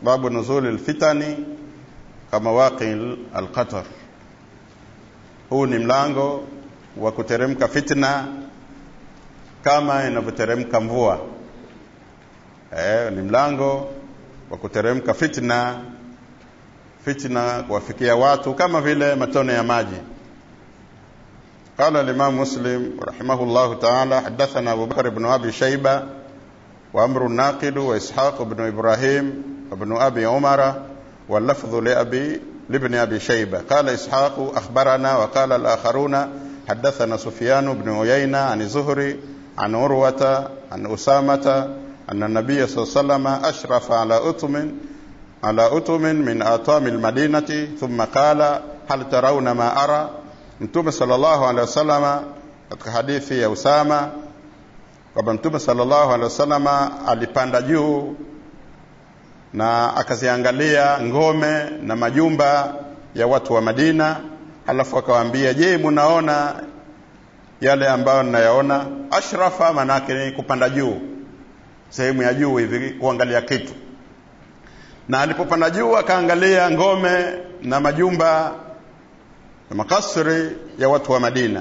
babu nuzuli lfitani kama waqi alqatar huu ni mlango wa kuteremka fitna kama inavyoteremka mvua eh, ni mlango wa kuteremka fitna fitna kuwafikia watu kama vile matone ya maji قال الإمام مسلم رحمه الله تعالى حدثنا أبو بكر بن أبي شيبة وأمر الناقد وإسحاق بن إبراهيم وابن أبي عمر واللفظ لأبي لابن أبي شيبة قال إسحاق أخبرنا وقال الآخرون حدثنا سفيان بن عيينة عن الزهري عن عروة عن أسامة أن النبي صلى الله عليه وسلم أشرف على أتم على أتم من آطام المدينة ثم قال هل ترون ما أرى Mtume sallallahu alaihi wasallama katika hadithi ya Usama kwamba Mtume sallallahu alaihi wasallama alipanda juu na akaziangalia ngome na majumba ya watu wa Madina, alafu akawaambia, je, munaona yale ambayo ninayaona? Ashrafa manake ni kupanda juu, sehemu ya juu hivi kuangalia kitu. Na alipopanda juu akaangalia ngome na majumba na makasri ya watu wa Madina.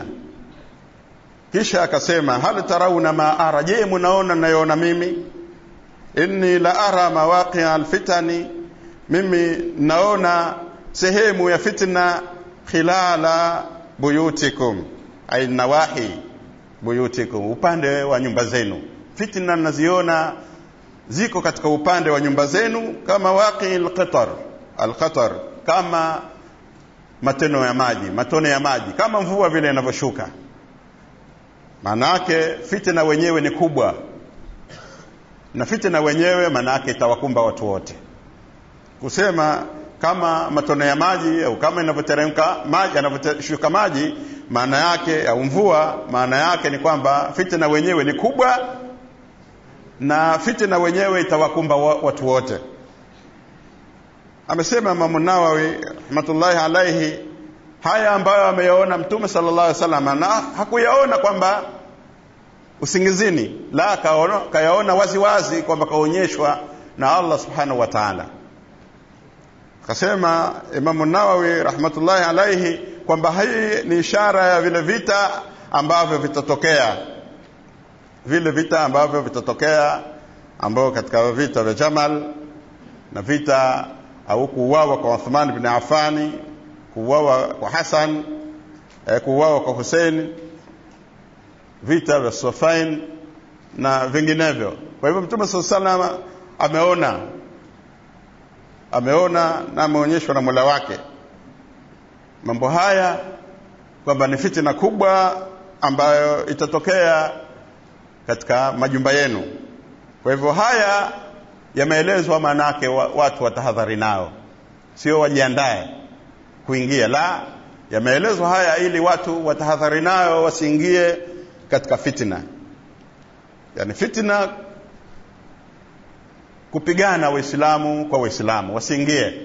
Kisha akasema hal tarauna ma ara, je, munaona nayoona mimi? Inni la ara mawaqia alfitani, mimi naona sehemu ya fitna khilala buyutikum, ay nawahi buyutikum, upande wa nyumba zenu. Fitna naziona ziko katika upande wa nyumba zenu, kama waqi alqatar alqatar, kama mateno ya maji matone ya maji kama mvua vile inavyoshuka maana yake fitna wenyewe ni kubwa na fitna wenyewe maana yake itawakumba watu wote kusema kama matone ya maji au kama inavyoteremka maji yanavyoshuka maji maana yake au mvua maana yake ni kwamba fitna wenyewe ni kubwa na fitna wenyewe itawakumba watu wote amesema Imamu Nawawi rahmatullahi alaihi haya ambayo ameyaona Mtume sallallahu alaihi wasallam, na hakuyaona kwamba usingizini, la kaona, kayaona wazi wazi kwamba kaonyeshwa na Allah subhanahu wa ta'ala. Akasema Imamu Nawawi rahmatullahi alaihi kwamba hii ni ishara ya vile vita ambavyo vitatokea, vile vita ambavyo vitatokea, ambao katika vita vya Jamal na vita au kuuawa kwa Uthman bin Affani, kuuawa kwa Hassan, eh, kuuawa kwa Hussein, vita vya Siffin na vinginevyo. Kwa hivyo Mtume SAW salama ameona ameona na ameonyeshwa na Mola wake mambo haya kwamba ni fitina kubwa ambayo itatokea katika majumba yenu. Kwa hivyo haya yameelezwa maanake watu watahadhari nao, sio wajiandae kuingia. La, yameelezwa haya ili watu watahadhari nayo, wasiingie katika fitna. Yani fitna, kupigana Waislamu kwa Waislamu, wasiingie.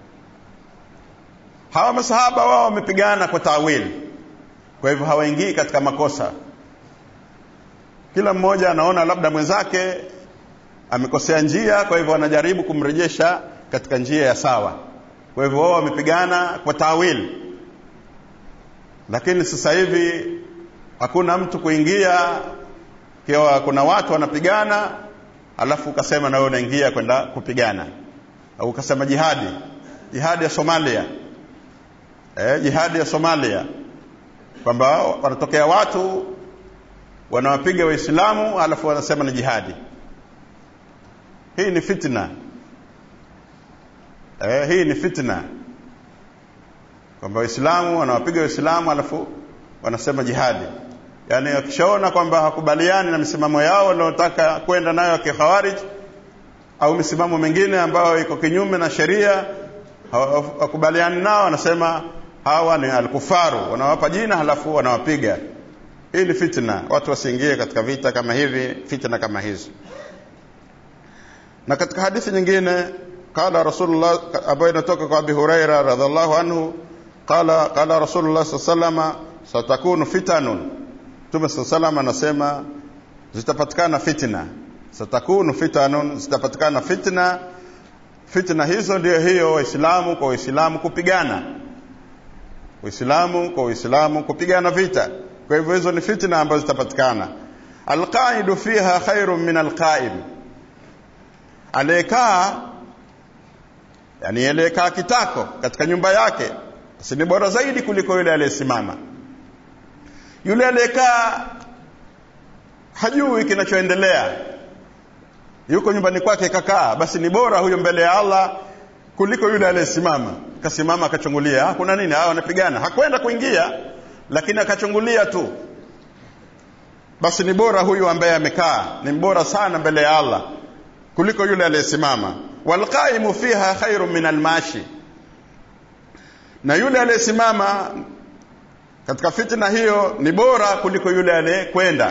Hawa masahaba wao wamepigana kwa tawili, kwa hivyo hawaingii katika makosa. Kila mmoja anaona labda mwenzake amekosea njia, kwa hivyo wanajaribu kumrejesha katika njia ya sawa. Kwa hivyo wao wamepigana kwa tawili, lakini sasa hivi hakuna mtu kuingia kiwa kuna watu wanapigana, alafu ukasema na wewe unaingia kwenda kupigana, au ukasema jihadi, jihadi ya Somalia eh, jihadi ya Somalia, kwamba wanatokea watu wanawapiga Waislamu alafu wanasema ni jihadi. Hii ni fitna eh, hii ni fitna kwamba Waislamu wanawapiga Waislamu alafu wanasema jihadi. Yaani wakishaona kwamba hakubaliani na misimamo yao wanaotaka kwenda nayo ya kikhawarij au misimamo mingine ambayo iko kinyume na sheria, hakubaliani nao, wanasema hawa ni alkufaru, wanawapa jina halafu wanawapiga. Hii ni fitna, watu wasiingie katika vita kama hivi, fitna kama hizi. Na katika hadithi nyingine qala Rasulullah, ambayo inatoka kwa Abi Huraira radhiallahu anhu, qala qala Rasulullah sallallahu alaihi wasallam, satakunu fitanun, Mtume sallallahu alaihi wasallam anasema zitapatikana fitna, satakunu fitanun, zitapatikana fitna fitna hizo ndio hiyo waislamu kwa waislamu kupigana waislamu kwa waislamu kupigana vita kwa hivyo hizo ni fitna ambazo zitapatikana alqaidu fiha khairun min alqaim aliyekaa yani aliyekaa kitako katika nyumba yake si ni bora zaidi kuliko yule aliyesimama yule aliyekaa hajui kinachoendelea yuko nyumbani kwake kakaa basi ni bora huyo mbele ya Allah kuliko yule aliyesimama kasimama akachungulia ah kuna nini hao wanapigana hakwenda kuingia lakini akachungulia tu basi ni bora huyu ambaye amekaa ni bora sana mbele ya Allah kuliko yule aliyesimama walqaimu fiha khairun min almashi na yule aliyesimama katika fitna hiyo ni bora kuliko yule aliyekwenda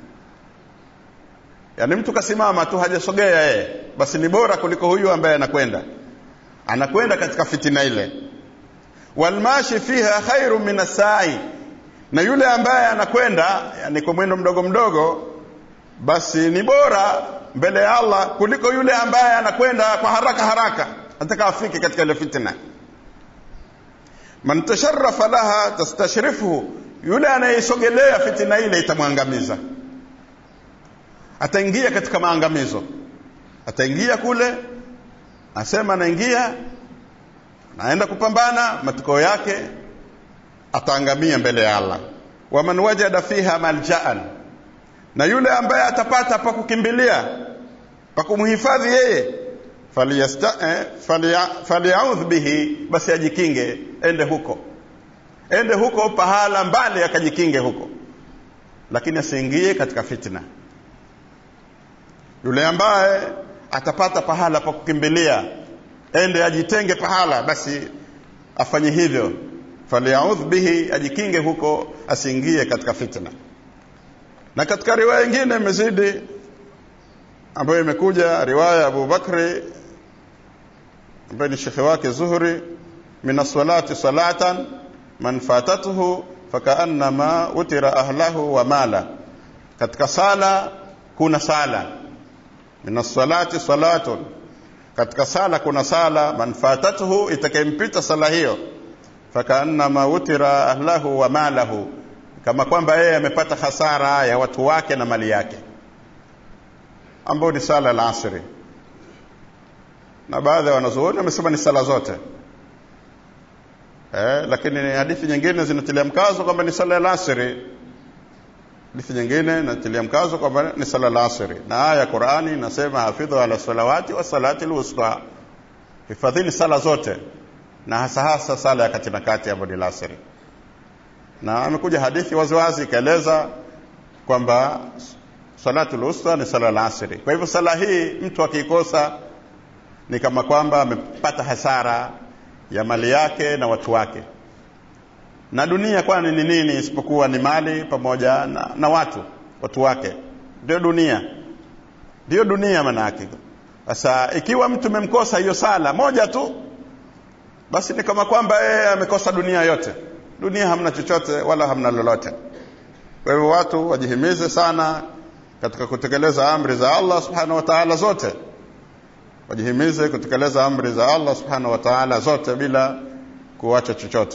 yaani mtu kasimama tu hajasogea yeye basi ni bora kuliko huyu ambaye anakwenda anakwenda katika fitina ile walmashi fiha khairu min asai na yule ambaye anakwenda yani kwa mwendo mdogo mdogo basi ni bora mbele ya Allah kuliko yule ambaye anakwenda kwa haraka haraka anataka afike katika ile fitna man tasharrafa laha tastashrifuhu yule anayesogelea fitina ile itamwangamiza ataingia katika maangamizo ataingia kule asema anaingia naenda kupambana matokeo yake ataangamia mbele ya Allah waman wajada fiha maljaan na yule ambaye atapata pa kukimbilia pa kumhifadhi yeye falyaudh bihi basi ajikinge ende huko ende huko pahala mbali akajikinge huko lakini asiingie katika fitna yule ambaye atapata pahala pa kukimbilia ende ajitenge pahala basi afanye hivyo falyaudh bihi ajikinge huko asiingie katika fitna na katika riwaya nyingine imezidi ambayo imekuja riwaya ya Abu Bakri ambaye ni shekhe wake Zuhri min salati salatan man fatatuhu fakaannama utira ahlahu wa mala katika sala kuna sala min salati salatun katika sala kuna sala man fatatuhu itakayempita sala hiyo fakaannama utira ahlahu wa malahu kama kwamba yeye amepata hasara ya watu wake na mali yake ambayo ni sala la asri na baadhi ya wanazuoni wamesema ni sala zote eh, lakini hadithi nyingine zinatilia mkazo kwamba ni sala la asri hadithi nyingine inatilia mkazo kwamba ni sala la asri na aya ya Qur'ani inasema hafidhu ala salawati wa salati alwusta hifadhini sala zote na hasa hasa sala ya kati na kati ambayo ni asri na amekuja hadithi waziwazi ikaeleza kwamba salatul usta ni sala la asri kwa hivyo sala hii mtu akiikosa ni kama kwamba amepata hasara ya mali yake na watu wake na dunia kwani ni nini isipokuwa ni mali pamoja na, na watu watu wake ndio dunia ndio dunia maana yake sasa ikiwa mtu memkosa hiyo sala moja tu basi ni kama kwamba yeye amekosa dunia yote dunia hamna chochote wala hamna lolote kwa hivyo watu wajihimize sana katika kutekeleza amri za Allah subhanahu wa ta'ala zote wajihimize kutekeleza amri za Allah subhanahu wa ta'ala zote bila kuacha chochote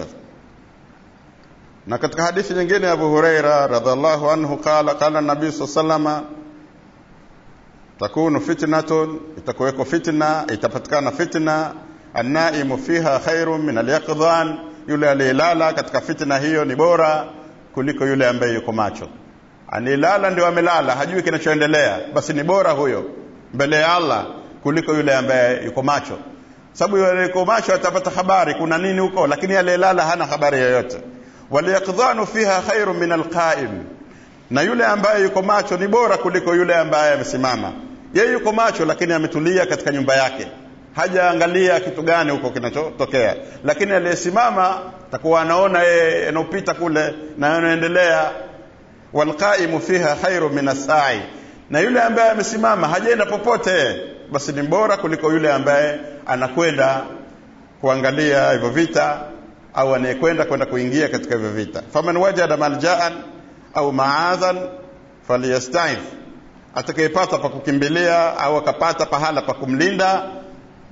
na katika hadithi nyingine Abu Huraira radhiallahu anhu qala qala nabii sallama takunu fitnatun itakuweko fitna itapatikana fitna annaimu fiha khairun min alyaqdhan yule aliyelala katika fitna hiyo ni bora kuliko yule ambaye yuko macho anilala ndio amelala hajui kinachoendelea basi ni bora huyo mbele ya Allah kuliko yule ambaye yuko macho sababu yule yuko macho atapata habari kuna nini huko lakini aliyelala hana habari yoyote waliyaqdhanu fiha khairu min alqaim na yule ambaye yuko macho ni bora kuliko yule ambaye amesimama yeye yuko macho lakini ametulia katika nyumba yake hajaangalia kitu gani huko kinachotokea lakini aliyesimama takuwa anaona yeye yanopita kule na yanaendelea walqaimu fiha khairu min asai na yule ambaye amesimama hajaenda popote basi ni bora kuliko yule ambaye anakwenda kuangalia hivyo vita au anayekwenda kwenda kuingia katika hivyo vita faman wajada maljaan au maadhan falyastaif atakayepata pa kukimbilia au akapata pahala pa kumlinda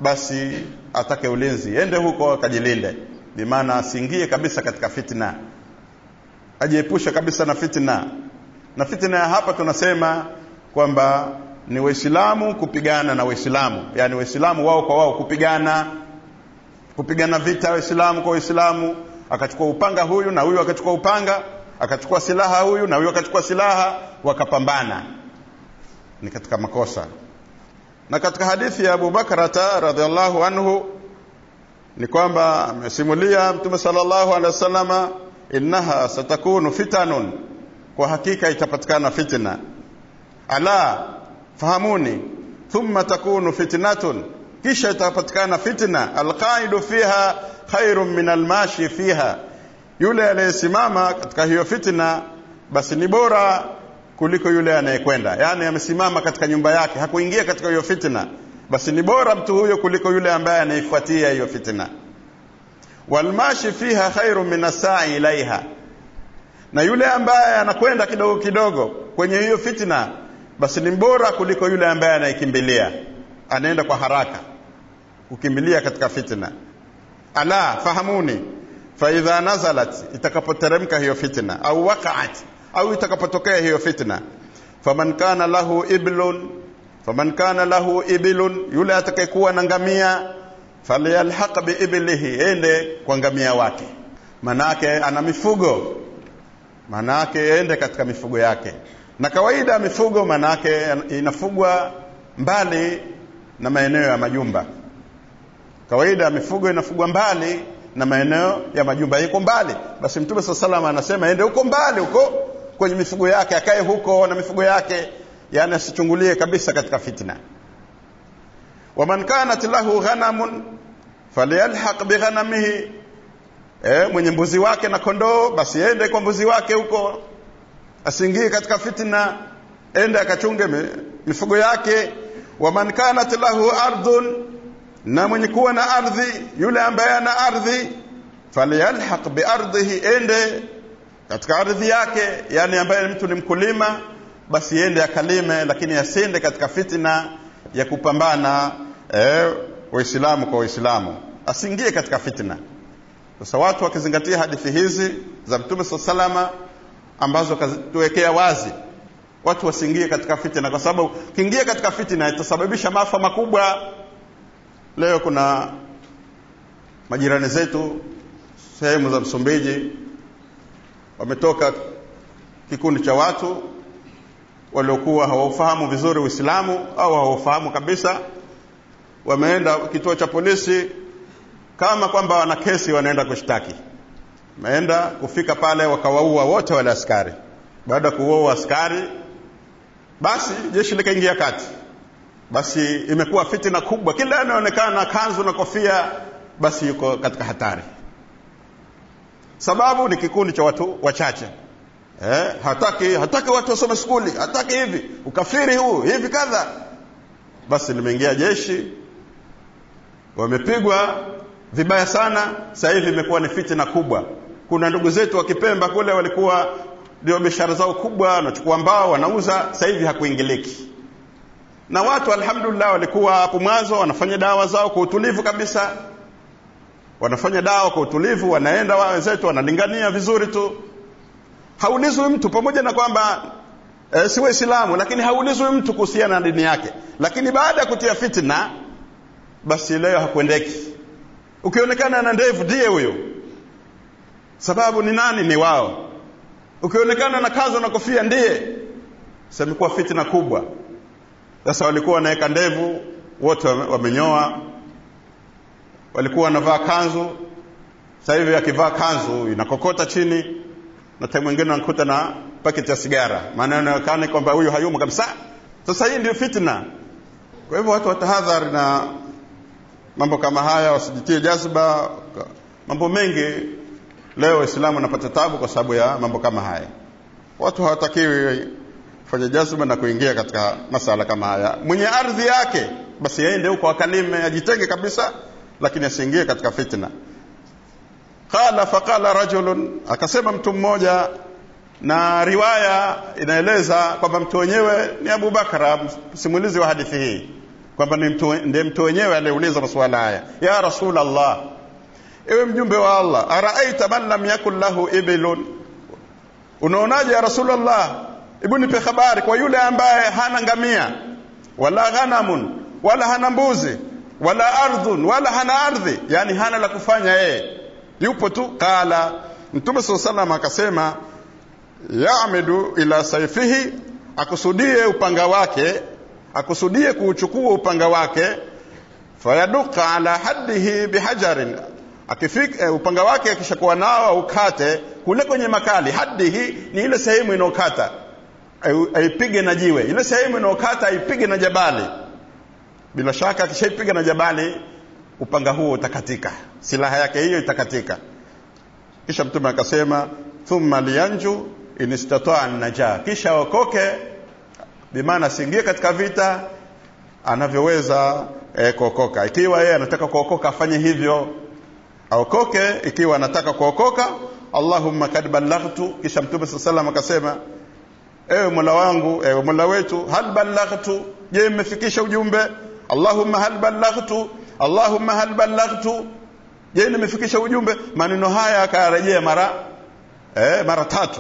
basi atake ulinzi ende huko akajilinde bimaana asiingie kabisa katika fitna ajiepushe kabisa na fitna na fitna ya hapa tunasema kwamba ni waislamu kupigana na waislamu yani waislamu wao kwa wao kupigana kupigana vita waislamu kwa waislamu akachukua upanga huyu na huyu akachukua upanga akachukua silaha huyu na huyu akachukua silaha wakapambana ni katika makosa na katika hadithi ya Abu Bakrata radhiallahu anhu ni kwamba amesimulia Mtume sallallahu alaihi wasallama innaha satakunu fitanun kwa hakika itapatikana fitna ala fahamuni thumma takunu fitnatun kisha itapatikana fitna alqaidu fiha khairun min almashi fiha yule anayesimama katika hiyo fitna basi ni bora kuliko yule anayekwenda yani amesimama katika nyumba yake hakuingia katika hiyo fitna basi ni bora mtu huyo kuliko yule ambaye anaifuatia hiyo fitna walmashi fiha khairun min asai ilaiha na yule ambaye anakwenda kidogo kidogo kwenye hiyo fitna basi ni bora kuliko yule ambaye anaikimbilia anaenda kwa haraka kukimbilia katika fitna ala fahamuni faidha nazalat itakapoteremka hiyo fitna au waqaat au itakapotokea hiyo fitna faman kana lahu iblun faman kana lahu ibilun yule atakayekuwa na ngamia falyalhaq biiblihi ende kwa ngamia wake manake ana mifugo manake ende katika mifugo yake na kawaida mifugo manake inafugwa mbali na maeneo ya majumba kawaida mifugo inafugwa mbali na maeneo ya majumba iko mbali basi mtume saa salama anasema ende huko mbali huko kwenye mifugo yake akae huko na mifugo yake yani asichungulie kabisa katika fitna waman kanat lahu ghanamun falyalhaq bighanamihi eh, mwenye mbuzi wake na kondoo basi ende kwa mbuzi wake huko asiingie katika fitna ende akachunge mifugo yake waman kanat lahu ardhun na mwenye kuwa na ardhi yule ambaye ana ardhi falyalhaq biardhihi ende katika ardhi yake yani ambaye mtu ni mkulima basi ende akalime lakini asiende katika fitna ya kupambana eh, waislamu kwa waislamu asiingie katika fitna sasa watu wakizingatia hadithi hizi za mtume saa salama ambazo kazituwekea wazi watu wasiingie katika fitna kwa sababu kiingia katika fitna itasababisha maafa makubwa leo kuna majirani zetu sehemu za Msumbiji wametoka kikundi cha watu waliokuwa hawaufahamu vizuri Uislamu au hawaufahamu kabisa, wameenda kituo cha polisi kama kwamba wana kesi, wanaenda kushtaki. Wameenda kufika pale, wakawaua wote wale askari. Baada ya kuua askari, basi jeshi likaingia kati basi imekuwa fitina kubwa kila anaonekana kanzu na kofia basi yuko katika hatari sababu ni kikundi cha watu wachache eh, hataki hataki watu wasome skuli hataki hivi ukafiri huu hivi kadha basi limeingia jeshi wamepigwa vibaya sana sasa hivi imekuwa ni fitina kubwa kuna ndugu zetu wa Kipemba kule walikuwa ndio biashara zao kubwa wanachukua mbao wanauza sasa hivi hakuingiliki na watu alhamdulillah walikuwa hapo mwanzo wanafanya dawa zao kwa utulivu kabisa wanafanya dawa kwa utulivu wanaenda wenzetu wanalingania vizuri tu haulizwi mtu pamoja na kwamba e, si waislamu lakini haulizwi mtu kuhusiana na dini yake lakini baada ya kutia fitna basi leo hakuendeki ukionekana na ndevu ndiye huyo sababu ni nani ni wao ukionekana na kazo na kofia ndiye samekuwa fitna kubwa sasa walikuwa wanaweka ndevu wote wamenyoa walikuwa wanavaa kanzu sasa hivi akivaa kanzu inakokota chini na time mwingine anakuta na paketi ya sigara maana inaonekana kwamba huyu hayumo kabisa sasa hii ndio fitna kwa hivyo watu watahadhari na mambo kama haya wasijitie jazba mambo mengi leo waislamu wanapata tabu kwa sababu ya mambo kama haya watu hawatakiwi kufanya jazba na kuingia katika masala kama haya mwenye ardhi yake basi aende huko akalime ajitenge kabisa lakini asiingie katika fitna qala faqala rajulun akasema mtu mmoja na riwaya inaeleza kwamba mtu wenyewe ni Abu Bakra msimulizi wa hadithi hii kwamba ndiye mtu wenyewe aliyeuliza masuala haya ya rasul allah ewe mjumbe wa allah araaita man lam yakun lahu ibilun unaonaje ya rasulllah hebu nipe habari kwa yule ambaye hana ngamia wala ghanamun wala hana mbuzi wala ardhun wala hana ardhi yani hana la kufanya yeye yupo tu qala mtume saa salam akasema yamidu ila saifihi akusudie upanga wake akusudie kuuchukua upanga wake fayaduka ala haddihi bihajarin akifika eh, upanga wake akishakuwa nao aukate kule kwenye makali haddihi ni ile sehemu inaokata aipige na jiwe ile sehemu inaokata aipige na jabali bila shaka akishaipiga na jabali upanga huo utakatika silaha yake hiyo itakatika kisha mtume akasema thumma liyanju in istataa naja kisha aokoke bimaana asiingie katika vita anavyoweza eh, kuokoka ikiwa yeye anataka kuokoka afanye hivyo aokoke ikiwa anataka kuokoka allahumma kad ballaghtu kisha mtume saa salam akasema ewe mola wangu ewe mola wetu hal ballaghtu je mmefikisha ujumbe allahumma hal ballaghtu allahumma hal ballaghtu je nimefikisha ujumbe maneno haya akayarejea mara eh, mara tatu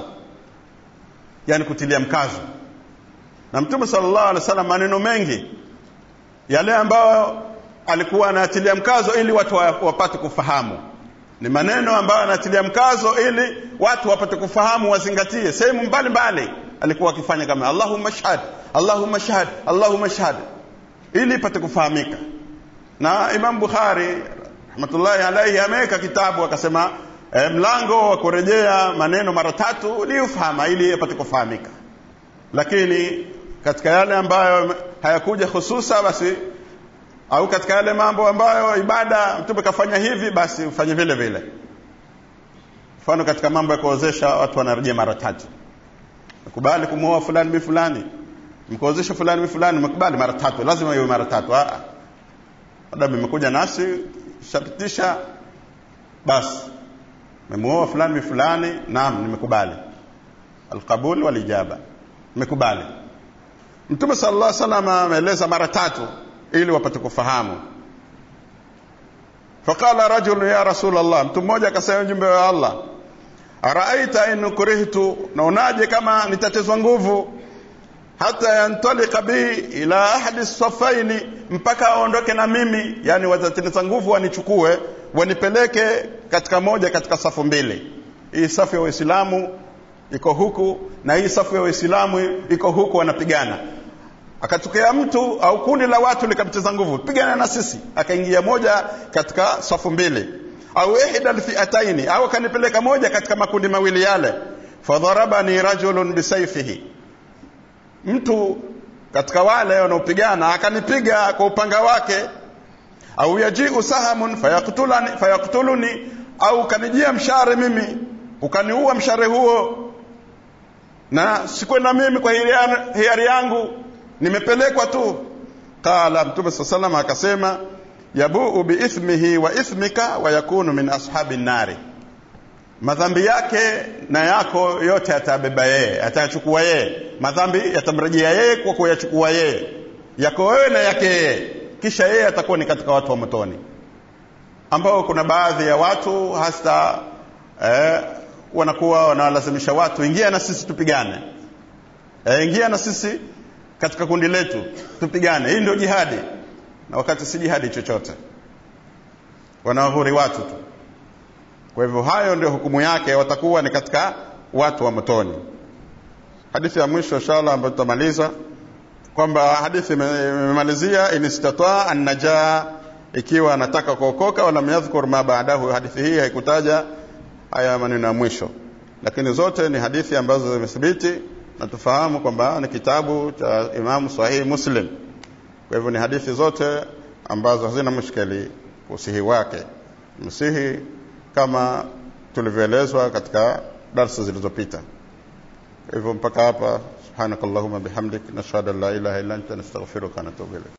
yani kutilia mkazo na mtume sallallahu alaihi wasallam maneno mengi yale ambayo alikuwa anatilia mkazo ili watu wapate kufahamu ni maneno ambayo anatilia mkazo ili watu wapate kufahamu wazingatie sehemu mbalimbali alikuwa akifanya kama allahumma shahad allahumma shahad allahumma shahad ili ipate kufahamika na imam bukhari rahmatullahi alaihi ameweka kitabu akasema e, mlango wa kurejea maneno mara tatu liufahama ili yapate kufahamika lakini katika yale ambayo hayakuja hususa basi au katika yale mambo ambayo ibada mtume kafanya hivi basi ufanye vile vile mfano katika mambo ya kuozesha watu wanarejea mara tatu mkubali kumwoa fulani bi fulani mkuozesha fulani bi fulani mkubali mara tatu lazima iwe mara tatu adamu imekuja nasi shapitisha basi memuoa fulani bi fulani naam nimekubali alqabul walijaba nimekubali mtume sallallahu alaihi wasallam ameeleza mara tatu ili wapate kufahamu faqala rajul ya rasul allah mtu mmoja akasema mjumbe wa allah araaita in kurihtu naonaje kama nitatezwa nguvu hata yantalika bi ila ahadi safaini mpaka aondoke na mimi yani watateneza nguvu wanichukue wanipeleke katika moja katika safu mbili hii safu ya waislamu iko huku na hii safu ya waislamu iko huku wanapigana akatokea mtu au kundi la watu likamcheza nguvu pigana na sisi akaingia moja katika safu mbili au ihda alfiataini au akanipeleka moja katika makundi mawili yale fadharabani rajulun bisaifihi mtu katika wale wanaopigana akanipiga kwa upanga wake au yajiu sahamun fayaktulani fayaktuluni au kanijia mshare mimi ukaniua mshare huo na sikwenda mimi kwa hiari yangu nimepelekwa tu qala mtume saa salam akasema yabuu biithmihi wa ithmika wa yakunu min ashabi nnari madhambi yake na yako yote atabeba yeye atayachukua yeye madhambi yatamrejea yeye kwa kuyachukua yeye yako wewe na yake yeye kisha yeye atakuwa ni katika watu wa motoni ambao kuna baadhi ya watu hasa eh, wanakuwa wanawalazimisha watu ingia na sisi tupigane eh, ingia na sisi katika kundi letu tupigane hii ndio jihadi na wakati si jihadi chochote wanawahuri watu tu kwa hivyo hayo ndio hukumu yake watakuwa ni katika watu wa motoni hadithi ya mwisho inshallah ambayo tutamaliza kwamba hadithi imemalizia in istataa an najaa ikiwa anataka kuokoka wala yadhkur ma baadahu hadithi hii haikutaja haya maneno ya mwisho lakini zote ni hadithi ambazo zimethibiti na tufahamu kwamba ni kitabu cha Imamu Sahihi Muslim. Kwa hivyo ni hadithi zote ambazo hazina mushkeli usihi wake, msihi kama tulivyoelezwa katika darsa zilizopita. Kwa hivyo mpaka hapa, subhanakallahumma bihamdik, nashhadu an la ilaha illa anta nastaghfiruka wa natubu ilayk.